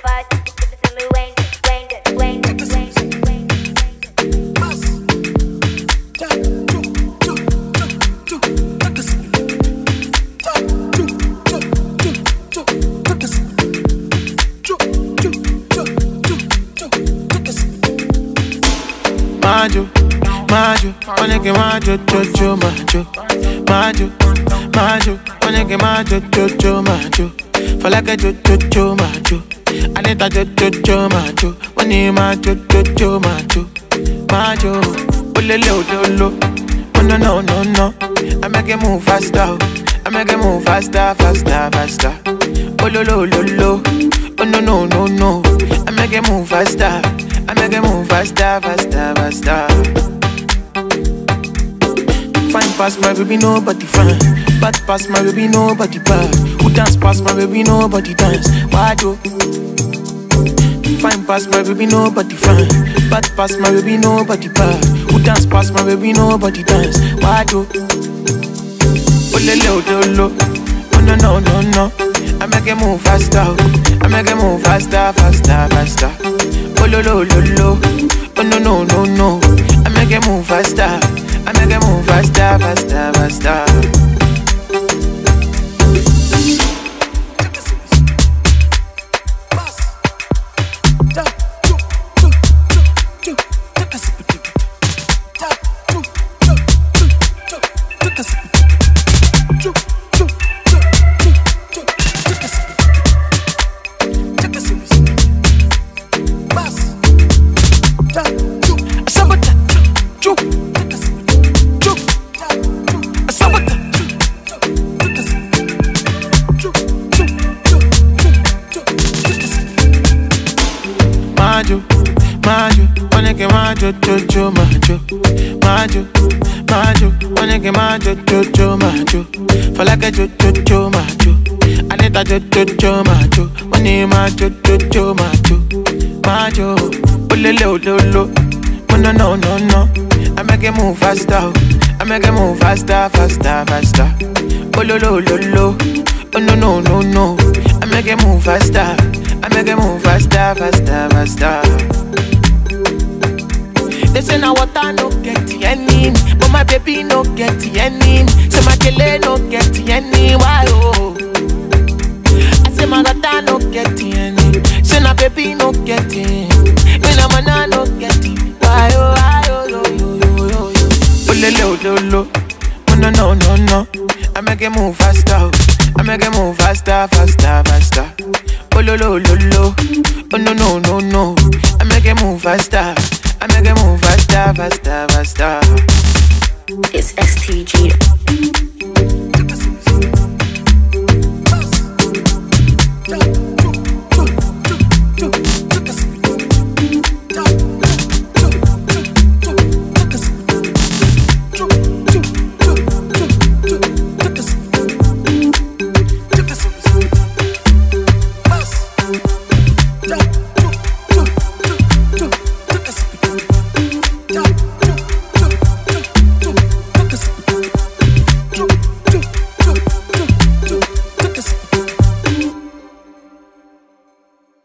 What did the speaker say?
Majo, majo, onege majo, jojo, majo, majo, majo, onege majo, jojo, majo. For like a jojo, jojo, majo. Anita jojo, jojo, majo. Money majo, jojo, majo, majo. Olele, ololo. Oh no no no no. I make it move faster. oh. I make it move faster, faster, faster. Ololo, ololo. Oh no no no no. I make it move faster. I make it move faster, faster, faster. Fine past my baby, nobody fine. Bad past my baby, nobody bad. Who dance past my baby, nobody dance. Why do? Fine past my baby, nobody fine. Bad past my baby, nobody bad. Who dance past my baby, nobody dance. Why do? Olele odolo. Oh no no no no. I make it move faster. oh. I make it move faster, faster, faster. Oh lo lo lo lo. Oh no no no no. I make it move faster. I make it move faster, faster, faster. Majo, majo, onege majo, jojo, majo, majo, majo, onege majo, jojo, majo. For like a jojo, jojo, majo. Anita jojo, jojo, majo. Money majo, jojo, majo, majo. Olele, ololo. Oh no no no no. I make it move faster. oh. I make it move faster, faster, faster. Ololo, ololo. Oh no no no no. I make it move faster. I make it move faster, faster, faster. They say now water no get any, but my baby no get any. Say my kele no get any, why oh? I say my water no get any, say my baby no get any. Me na mana no get it, why oh, why oh, yo yo yo yo yo. Olele ololo, oh no no no no. I make it move faster, oh. I make it move faster, faster, faster. Oh lo lo lo lo, oh no no no no. I make it move faster, I make it move faster, faster, faster. It's STG.